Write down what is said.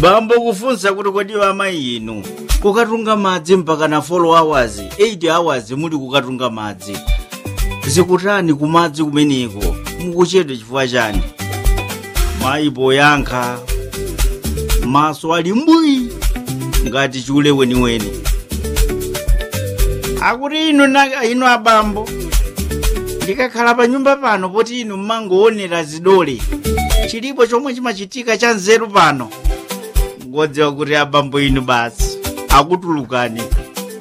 bambo kufunsa kuti kodi amayi inu kukatunga madzi mpaka na 4 hours 8 hours muli kukatunga madzi zikutani kumadzi kumeneko mukuchedwa chifukwa chani mayi poyankha maso ali mbwi ngati chule weniweni akuti inu na inu abambo ndikakhala pa nyumba pano poti inu mmangoonera zidole chilipo chomwe chimachitika cha nzeru pano ngodziwa kuti abambo inu basi akutulukani